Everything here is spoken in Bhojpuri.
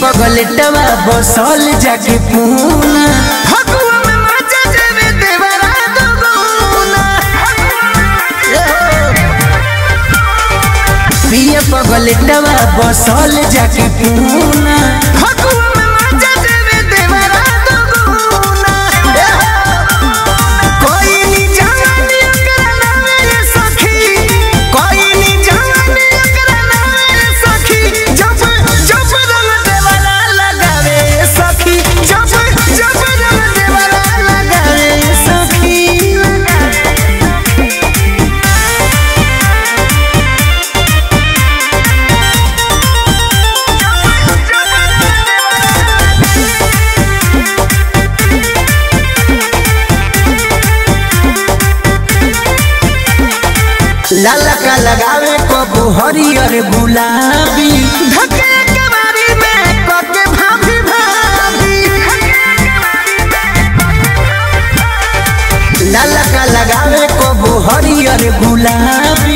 पगलेटवा बसल जाके पूना फगुआ में मजा देवे देवरा दुगुना पिया पगलेटवा बसल जाके पूना फगुआ में मजा देवे देवरा दुगुना कोई नी जाने ओकरा नामे रे सखी कोई नी जाने ओकरा नामे रे सखी जब जब रंग देवरा लगावे सखी जब जब रंग देवरा लगावे सखी लाला का लगावे कबू हरियर गुलाबी धके के बारी में कके भाभी भाभी लाला का लगावे कबू हरियर गुलाबी